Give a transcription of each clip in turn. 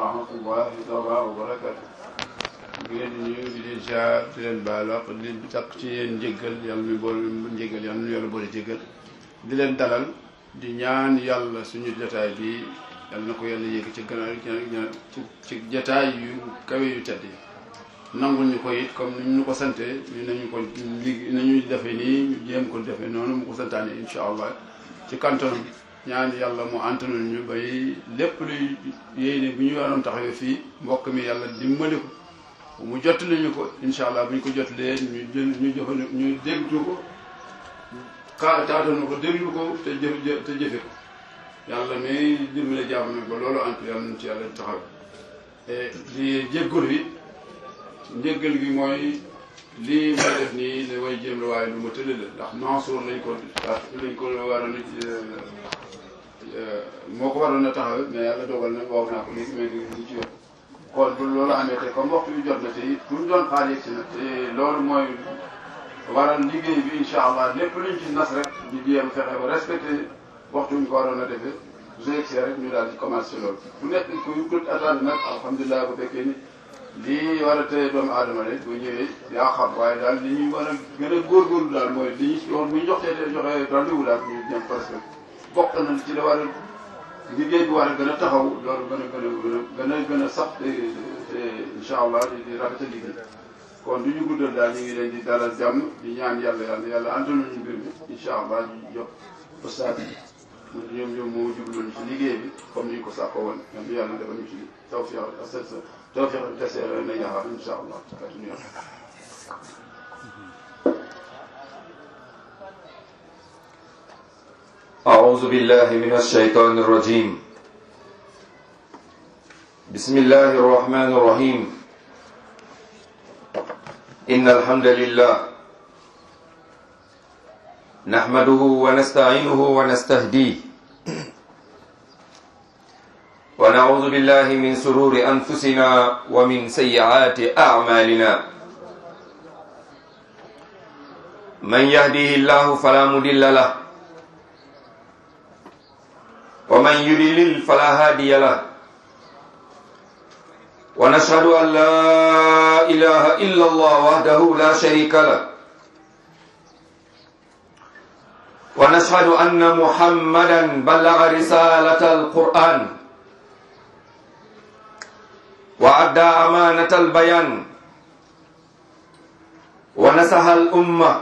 rahmatullahi taala wa barakatu di leen di nuyu di leen ziar di leen baal wax di leen sàkk ci yéen njëggal yàlla mi boole njëggal yàlla nu yàlla boole jëggal di leen dalal di ñaan yàlla suñu jotaay bi yàlla na ko yàlla yéeg ci gannaaw ci ci jotaay yu kawe yu tedd yi nangul ñu ko it comme ni ñu ko sante ñu nañu ko li nañuy defee nii ñu jéem ko defee noonu mu ko santaane incha allah ci kantonam ñaan yàlla mu antanul ñu bay lépp luy yéene bu ñu waroon taxawee fii mbokk mi yàlla dimbali ko mu jot ñu ko incha allah bu ñu ko jotlee ñu jël ñu jox ñu déglu ko ka taatanu ko déglu ko te jëf te jëfe ko yàlla may dimbale jàmm mi ba loolu antu yàlla nañ ci yàlla taxaw di jéggalu it njéggal gi mooy lii may def nii ne way jéem la waaye lu ma tëdd la ndax Mansour lañ ko lañ ko waroon moo ko waroon a taxaw mais yàlla dogal na wax naa ko léegi mais du ci yoon kon bu loolu amee te comme waxtu bi jot na te it bu ñu doon xaar yegg si na te loolu mooy waral liggéey bi incha allah lépp luñ ci nas rek ñu jéem fexe ba respecté waxtu ñu ko waroon a defee su yegg rek ñu daal di commencé loolu bu nekk ku ku attendre nag alhamdulilah bu fekkee ni lii war a tëye doomu aadama rek bu ñëwee yaa xam waaye daal li ñuy war a gën a góorgóorlu daal mooy li ñu yoon bu ñu joxee te joxe rendez-vous daal ñu dem parce que bokk na ci la war a liggéey bi war a gën a taxaw loolu gën a gën a gën a gën a sax te te incha allah di di rafetal liggéey kon du ñu guddal daal ñu ngi leen di dalal jàmm di ñaan yàlla yàlla yàlla antalu ñu mbir mi incha allah ñu jox ustaat mu ñoom ñoom moo jubloon ci liggéey bi comme ni ñu ko sàkkoo woon ñoom yàlla defal ñu ci tawfiq ak توفيق التسير إليها إن شاء الله أعوذ بالله من الشيطان الرجيم بسم الله الرحمن الرحيم إن الحمد لله نحمده ونستعينه ونستهديه ونعوذ بالله من سرور أنفسنا ومن سيئات أعمالنا من يهديه الله فلا مضل له ومن يضلل فلا هادي له ونشهد أن لا إله إلا الله وحده لا شريك له ونشهد أن محمدا بلغ رسالة القرآن وأدى أمانة البيان ونسح الأمة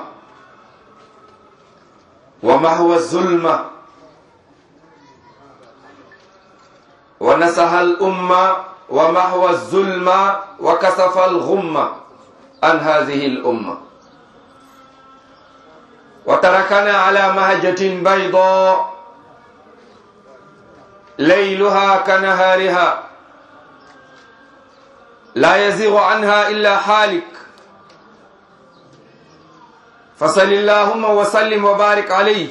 ومحو الظلمة ونسح الأمة ومحو الظلمة وكسف الغمة عن هذه الأمة وتركنا على مهجة بيضاء ليلها كنهارها لا يزيغ عنها إلا حالك فصل اللهم وسلم وبارك عليه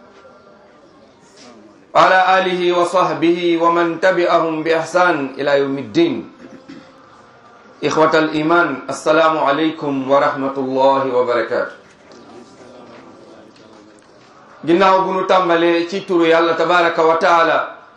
على آله وصحبه ومن تبعهم بإحسان إلى يوم الدين إخوة الإيمان السلام عليكم ورحمة الله وبركاته ginnaaw bu nu tàmbalee ci turu yàlla tabaraka wa taala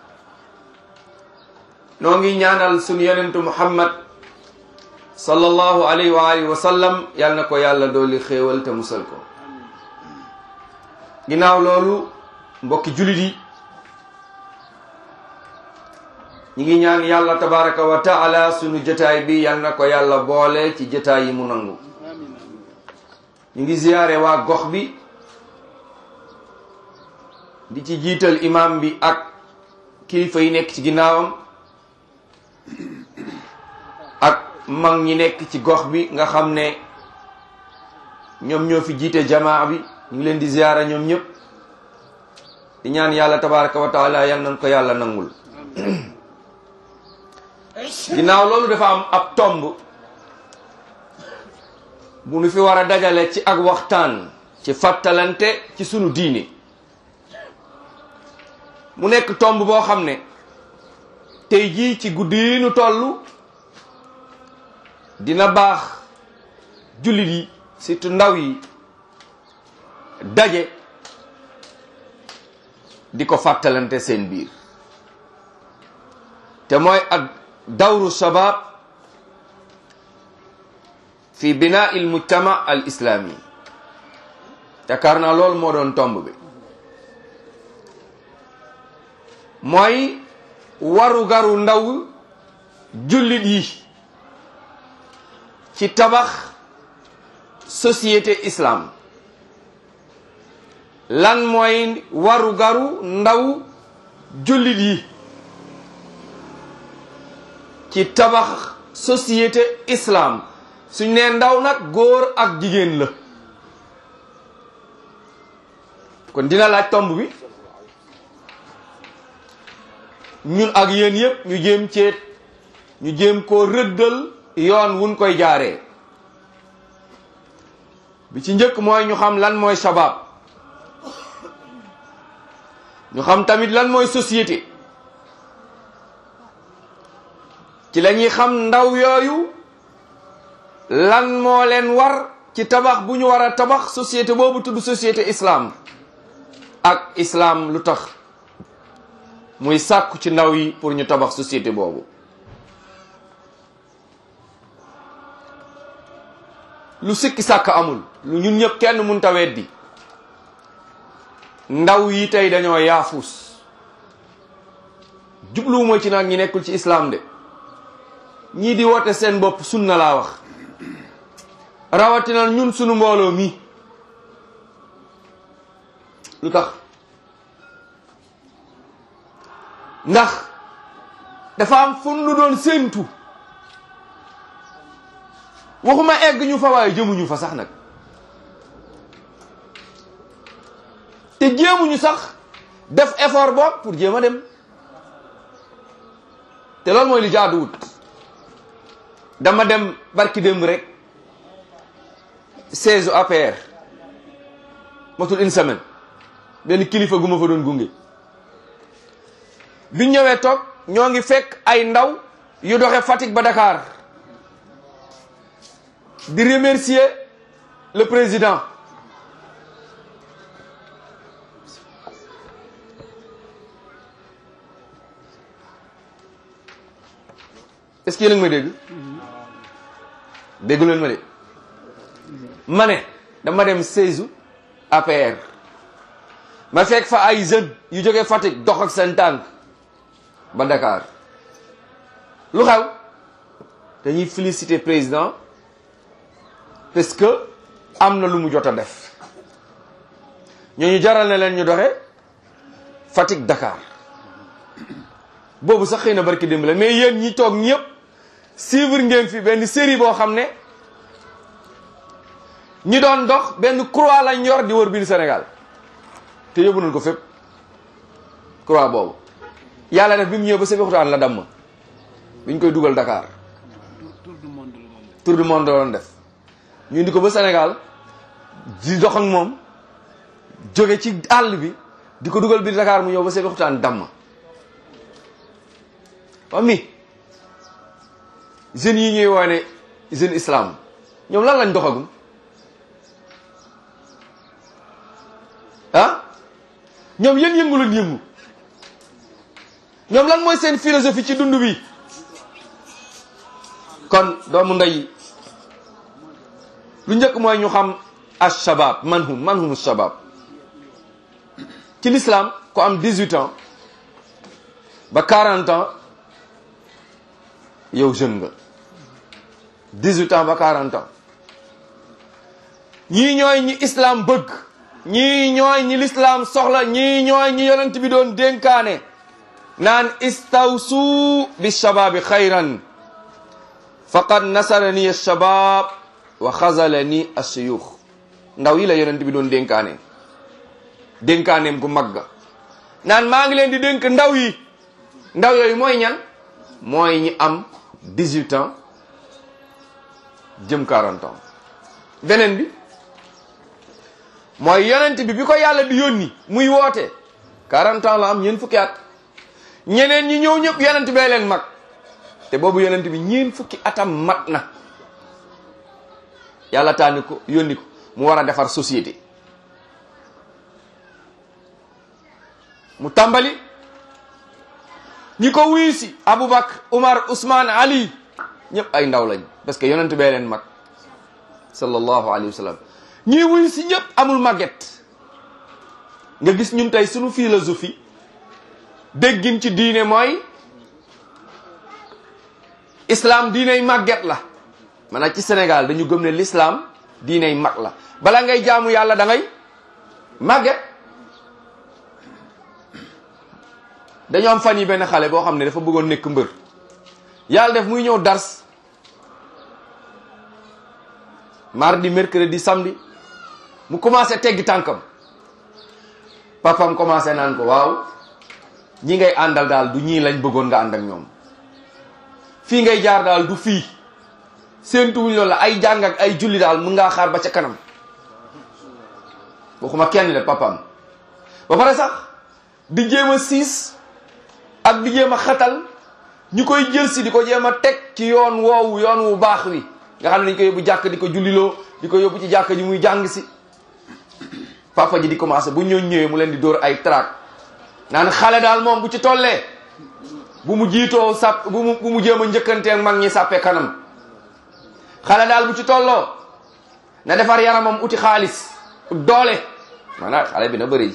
noo ngi ñaanal sunu yonentu muhammad sallallahu alayhi wa alihi wa sallam yal na ko yàlla dooli xéewal te musal ko ginnaaw loolu mbokki julit yi ñi ngi ñaan yàlla tabaraka wa taala sunu jotaay bi yal na ko yàlla boole ci jotaay yi mu nangu ñu ngi ziyaare waa gox bi di ci jiital imam bi ak kilifa yi nekk ci ginnaawam ak mag ñi nekk ci gox bi nga xam ne ñoom ñoo fi jiite jamaa bi ñu ngi leen di ziyaara ñoom ñëpp di ñaan yàlla tabaraka wa taala yal nañ ko yàlla nangul ginnaaw loolu dafa am ab tomb bu nu fi war a dajale ci ak waxtaan ci fàttalante ci sunu diine mu nekk tomb boo xam ne tey jii ci guddi yi nu toll dina baax jullit yi surtout ndaw yi daje di ko fàttalante seen biir te mooy ak dawru shabab fi binaa il mujtama al islami yaakaar naa loolu moo doon tomb bi mooy waru garu ndaw jullit yi ci tabax société islam lan mooy waru garu ndaw jullit yi ci tabax société islam suñ nee ndaw nag góor ak jigéen la kon dina laaj tomb bi ñun ak yéen yépp ñu jéem ceet ñu jéem koo rëddal yoon wuñ koy jaaree bi ci njëkk mooy ñu xam lan mooy shabab ñu xam tamit lan mooy société ci la ñuy xam ndaw yooyu lan moo leen war ci tabax bu ñu war a tabax société boobu tudd société islam ak islam lu tax muy sàkku ci ndaw yi pour ñu tabax société boobu lu sikki sàkk amul lu ñun ñëpp kenn mun ta weddi ndaw yi tey dañoo yaafus jubluwuma ci nag ñi nekkul ci islam de ñii di woote seen bopp sunna laa wax rawatina ñun sunu mbooloo mi lu tax ndax dafa am fu nu doon séentu waxuma egg ñu fa waaye jëmuñu fa sax nag te jéemuñu sax def effort bopp pour jéem a dem te loolu mooy li jaaduwut dama dem barki démb rek seize APR matul une semaine benn kilifa gu ma fa doon gunge biñ ñëwee toog ñoo ngi fekk ay ndaw yu doxe Fatick ba Dakar di remercier le président est-ce que yéen a ngi may dégg déggu leen ma de ma ne dama dem seize APR ma fekk fa ay jeunes yu jógee Fatick dox ak seen tànk ba Dakar lu xew dañuy féliciter président parce que am na lu mu jot a def ñooñu jaral na leen ñu doxe Fatick Dakar boobu sax xëy na barki démb la mais yéen ñi toog ñëpp suivre ngeen fi benn série boo xam ne ñi doon dox benn croix lañ yor di wër biir Sénégal te yóbbu nañ ko fépp croix boobu yàlla def bi mu ñëw ba Sébikotane la damm bi ñu koy dugal Dakar tour du monde la doon def ñu indi ko ba Sénégal di dox ak moom jóge ci àll bi di ko dugal biir Dakar mu ñëw ba Sébikotane damm wa mi jeunes yi ñuy woone jeune islam ñoom lan lañ doxagum ah ñoom yéen yëngu lañ yëngu ñoom lan mooy seen philosophie ci dund bi kon doomu ndey lu njëkk mooy ñu xam ashabab man hum man hum shabab ci l'islam ku am 18 ans ba 40 ans yow jeune nga 18 ans ba 40 ans ñii ñooy ñi islam bëgg ñii ñooy ñi l'islam soxla ñii ñooy ñi yonent bi doon dénkaane naan istawsu bi shababi xayran faqad nasarani alshabab wa xazalani alsuyux ndaw yi la yonent bi doon dénkaane dénkaaneem gu magga naan maa ngi leen di dénk ndaw yi ndaw yooyu mooy ñan mooy ñi am 18 ans jëm 40 ans beneen bi mooy yonent bi bi ko yàlla di yónni muy woote 40 ans la am ñeent fukki at ñeneen ñi ñëw ñëpp yonent bee leen mag te boobu yonent bi ñeent fukki atam mat na yàlla tànni ko yónni ko mu war a defar société mu tàmbali ñi ko wuyu si Aboubacar Umar Ousmane Ali ñëpp ay ndaw lañ parce que yonent bee leen mag sallallahu alayhi wa sallam ñii wuyu si ñëpp amul màgget nga gis ñun tey suñu philosophie déggin ci diine mooy islam diiney màgget la maanaam ci Sénégal dañu gëm ne l'islam diiney mag la bala ngay jaamu yàlla da ngay màgget dañoo am fan yi benn xale boo xam ne dafa bëggoon nekk mbër yàlla def muy ñëw dars mardi mercredi samedi mu commencé teggi tànkam papam commencé naan ko waaw ñi ngay àndal daal du ñii lañ bëggoon nga ànd ak ñoom fii ngay jaar daal du fii séentuwuñ loolu la ay jàng ak ay julli daal mun ngaa xaar ba ca kanam waxuma kenn de papam ba pare sax di jéem a siis ak di jéem a xatal ñu koy jël si di ko jéem a teg ci yoon woowu yoon wu baax wi nga xam ne dañ ko yóbbu jàkk di ko julliloo di ko yóbbu ci jàkk ji muy jàng si papa ji di commencé bu ñëw ñëwee mu leen di dóor ay trac naan xale daal moom bu ci tollee bu mu jiitoo sàpp bu mu bu mu jéem a njëkkanteeg mag ñi sàppe kanam xale daal bu ci tolloo na defar yaramam uti xaalis doole maanaam xale bi na bëri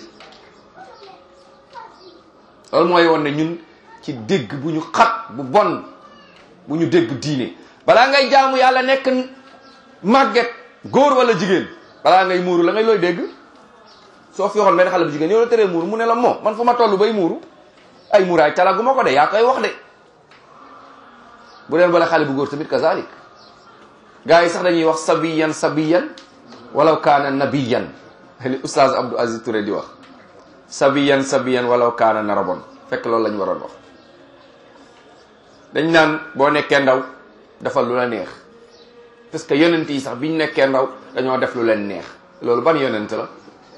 loolu mooy woon ne ñun ci dégg bu ñu xat bu bon bu ñu dégg diine balaa ngay jaamu yàlla nekk màgget góor wala jigéen balaa ngay muuru la ngay looy dégg soo fi waxoon benn xale bu jigéen yow la teree muuru mu ne la moo man fu ma toll bay muuru ay muuraay calagu ma ko de yaa koy wax de bu deen bala xale bu góor tamit kazalik gars yi sax dañuy wax sabiyan sabiyan walaw kaana nabiyan li oustaz Abdou Aziz Touré di wax sabiyan sabiyan walaw kaana narabon fekk loolu la ñu waroon wax dañ naan boo nekkee ndaw dafa lu la neex parce que yonent yi sax biñ nekkee ndaw dañoo def lu leen neex loolu ban yonent la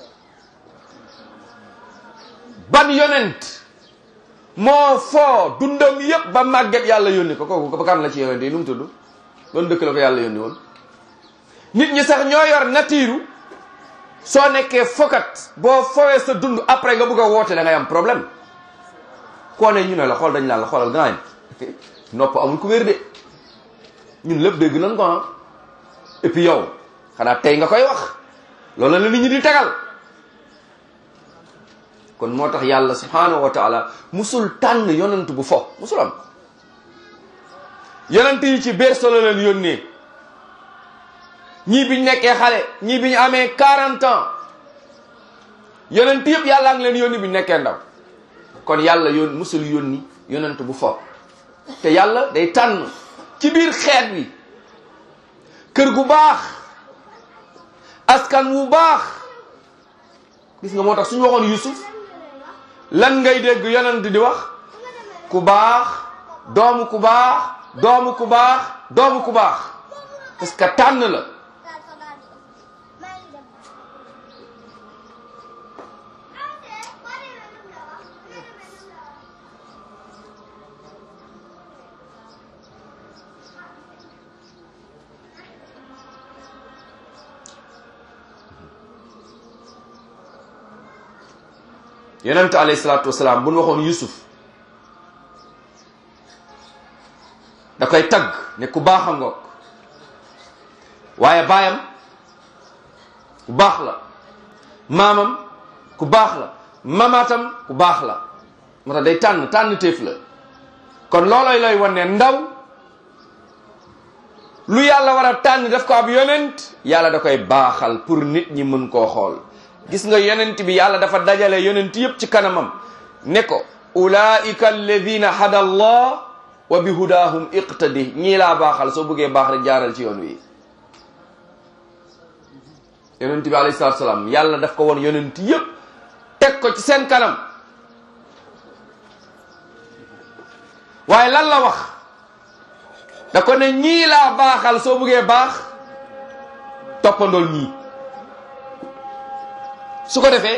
ban yonent moo foo dundam yépp ba màgget yàlla yónni ko kooku ba kan la ci yonent yi nu mu tudd ban dëkk la ko yàlla yónni woon nit ñi sax ñoo yor natiiru soo nekkee fokat boo fowee sa dund après nga bëgg a woote da ngay am problème koo ne ñu ne la xool dañ naan la xoolal gaañ nopp amul ku wér de ñun lépp dégg nañ ko ah et puis yow xanaa tey nga koy wax loolu la nit ñi di tegal kon moo tax yàlla subhanahu wa taala musul tànn yonent bu fo musul am yonent yi ci berceau la leen yónnee ñii biñ nekkee xale ñii biñ amee 40 ans yonent yëpp yàlla ngi leen yónni biñ nekkee ndaw kon yàlla yoon musul yónni yonent bu fo te yàlla day tànn ci biir xeet wi kër gu baax askan wu baax gis nga moo tax suñu waxoon Yusuf lan ngay dégg yonent di wax ku baax doomu ku baax doomu ku baax doomu ku baax parce que tànn la yonent alayhi salaatu wasalaam bu nu waxoon Yusuf da koy tagg ne ku baax a ngoog waaye baayam ku baax la maamam ku baax la mamaatam ku baax la moo tax day tànn tànn téef la kon looloy lay wan ne ndaw lu yàlla war a tànn def ko ab yonent yàlla da koy baaxal pour nit ñi mën koo xool gis nga yonent bi yàlla dafa dajale yonent yëpp ci kanamam ne ko ulaika alladina hada allah wa bi hudahum iqtadi ñii laa baaxal soo bëggee baax rek jaaral ci yoon wi yonent bi alayhi salatu salaam yàlla daf ko woon yonent yëpp teg ko ci seen kanam waaye lan la wax da ko ne ñii laa baaxal soo bëggee baax toppandool ñii su ko defee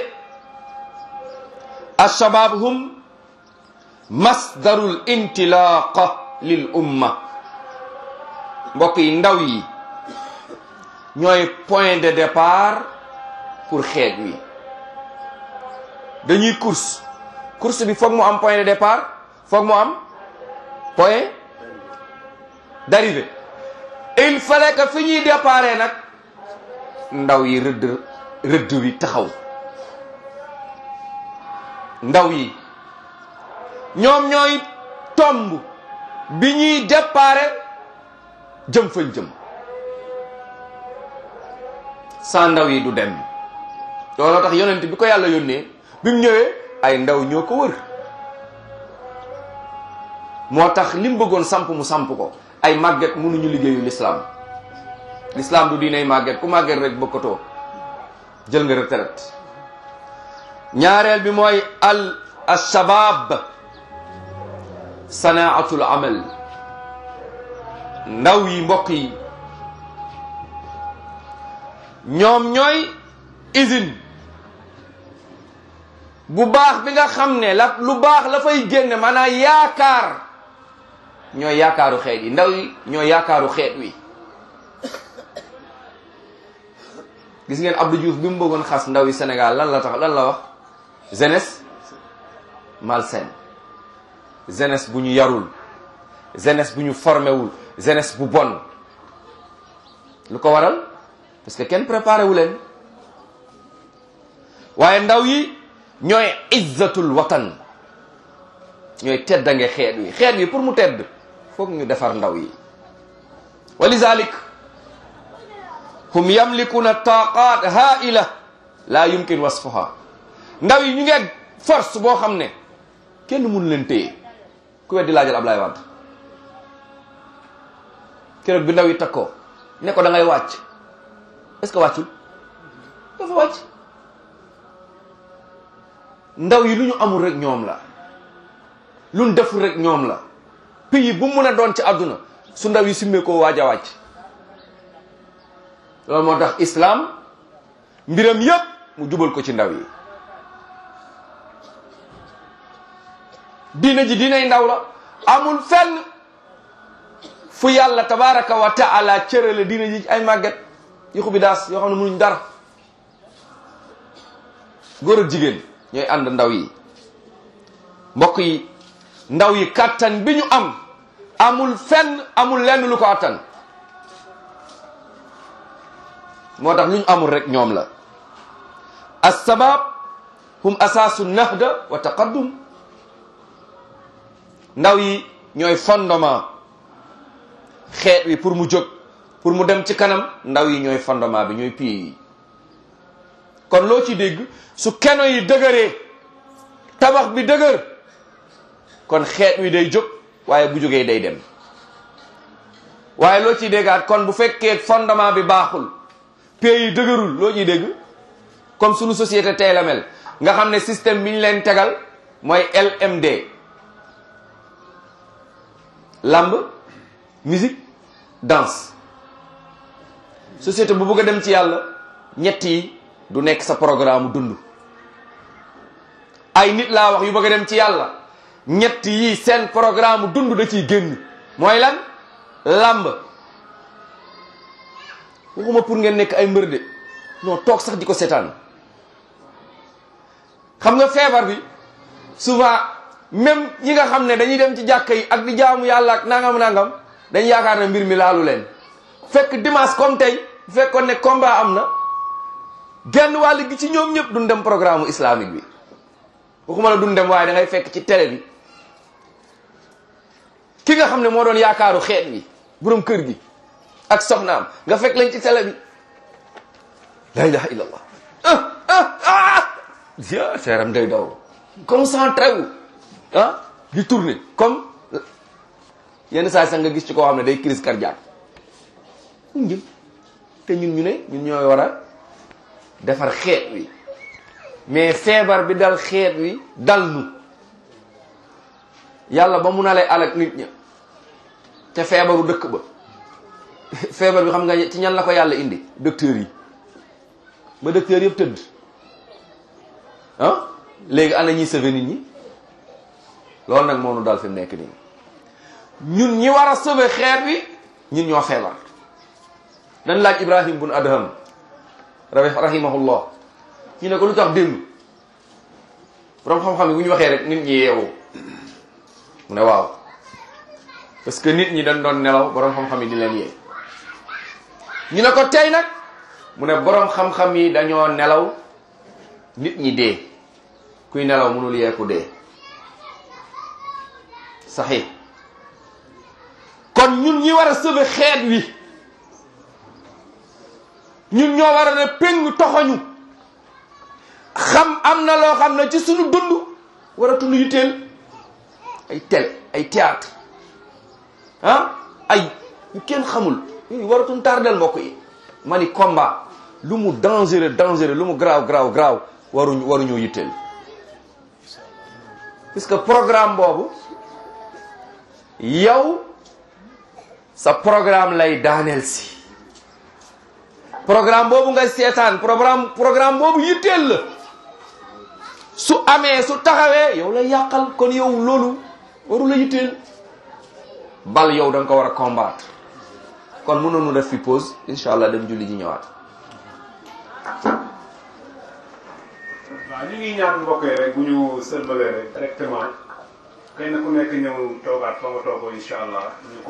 alshabab hum masdarul intilaqa lil umma mbokk yi ndaw yi ñooy point de départ pour xeet wi dañuy course course bi foog mu am point de départ foog mu am point d'arrivée il fallait que fi ñuy déparé nag ndaw yi rëdd rëdd wi taxaw ndaw yi ñoom ñooy tomb bi ñuy déparé jëm fañ jëm sans ndaw yi du dem looloo tax yonent bi ko yàlla yónnee bi mu ñëwee ay ndaw ñoo ko wër moo tax li mu bëggoon samp mu samp ko ay màgget mënuñu liggéeyu l'islam l'islam du diinay màgget ku màgget rek bokkatoo jël nga retraite ñaareel bi mooy al ashabab sanaatul amal ndaw yi mbokk yi ñoom ñooy usine bu baax bi nga xam ne la lu baax la fay génne maanaam yaakaar ñooy yaakaaru xeet yi ndaw yi ñooy yaakaaru xeet wi gis ngeen Abdou Diouf bi mu bëggoon xas ndaw yi Sénégal lan la tax lan la wax jeunesse malsaine jeunesse bu ñu yarul jeunesse bu ñu formé wul jeunesse bu bon lu ko waral parce que kenn préparé wu leen waaye ndaw yi ñooy izzatul watan ñooy teddange xeet wi xeet wi pour mu tedd foog ñu defar ndaw yi wa lizalik hum yamlikuna taqat haila la yumkin wasfuha ndaw yi ñu ngeeg force boo xam ne kenn mënu leen téye ku weddi laajal Ablaye Wade keroog bi ndaw yi takkoo ne ko da ngay wàcc est-ce que wàccul dafa wàcc ndaw yi lu ñu amul rek ñoom la lu ñu deful rek ñoom la pays bu mu mën a doon ci àdduna su ndaw yi simmee koo waaj a wàcc loolu moo tax islam mbiram yépp mu jubal ko ci ndaw yi diina ji diinay ndaw la amul fenn fu yàlla tabaraka wa taala cërale diina ji ay màgget yu xubi daas yoo xam ne mënuñ dara góor ak jigéen ñooy ànd ndaw yi mbokk yi ndaw yi kàttan bi ñu am amul fenn amul lenn lu ko attan moo tax lu ñu amul rek ñoom la assabab hum asaasu nahda wa taqaddum ndaw yi ñooy fondement xeet wi pour mu jóg pour mu dem ci kanam ndaw yi ñooy fondement bi ñooy pied yi kon loo ci dégg su keno yi dëgëree tabax bi dëgër kon xeet wi day jóg waaye bu jógee day dem waaye loo ciy déggaat kon bu fekkee fondement bi baaxul pied yi dëgërul loo ciy dégg comme sunu société tey la mel nga xam ne système bi ñu leen tegal mooy LMD lamb musique danse société bu bëgg a dem ci yàlla ñett yi du nekk sa programme dund ay nit laa wax yu bëgg a dem ci yàlla ñett yi seen programme dund da ciy génn mooy lan lamb waxuma pour ngeen nekk ay mbër de non toog sax di ko seetaan xam nga feebar bi souvent même ñi nga xam ne dañuy dem ci jàkka yi ak di jaamu yàlla ak nangam nangam dañ yaakaar ne mbir mi laalu leen fekk dimanche comme tey bu fekkoon ne combat am na genn wàll gi ci ñoom ñëpp duñ dem programme islamique bi waxuma la duñ dem waaye da ngay fekk ci télé bi ki nga xam ne moo doon yaakaaru xeet bi borom kër gi ak soxnaam nga fekk lañ ci télé bi la ilaha illallah ah ah ah ya seeram day daw concentré wu ah di tourner comme yenn saa sax nga gis ci koo xam ne day crise cardiaque mu jëm te ñun ñu ne ñun ñooy war a defar xeet wi mais feebar bi dal xeet wi dal nu yàlla ba mu nalee alak nit ña te feebaru dëkk ba feebar bi xam nga ci ñan la ko yàlla indi docteur yi ba docteur yëpp tëdd ah léegi ana ñuy sauver nit ñi loolu nag moo nu dal fi mu nekk nii ñun ñi war a sauver xeet wi ñun ñoo feebar dañ laaj ibrahim bun adham rahimahullah ñu ne ko lu tax démb borom xam-xam yi bu ñu waxee rek nit ñi yeewu mu ne waaw parce que nit ñi dañ doon nelaw boroom xam-xam yi di leen yee ñu ne ko tey nag mu ne boroom xam-xam yi dañoo nelaw nit ñi dee kuy nelaw mënul yeeku dee saxi kon ñun ñi war a sëbe xeet wi ñun ñoo war a ne péng toxoñu xam am na loo xam ne ci suñu dund waratunu yitteel ay télé ay théâtre ah ay yu kenn xamul yooyu waratun tardel mbokk yi ma ni combat lu mu dangereux dangereux lu mu graaw graaw graaw waruñu waruñoo yitteel puisque programme boobu yow sa programme lay daaneel si programme boobu nga seetaan programme programme boobu yitteel la su amee su taxawee yow la yàqal kon yow loolu waru la yitteel bal yow da nga ko war a combattre kon mënoonu def fi pause incha allah dem julli ji ñëwaat waaw ñu ngi ñaan mbokk yi rek bu ñu sëlmalee rek directement kenn ku nekk ñëw toogaat fa nga toogoo incha allah ñu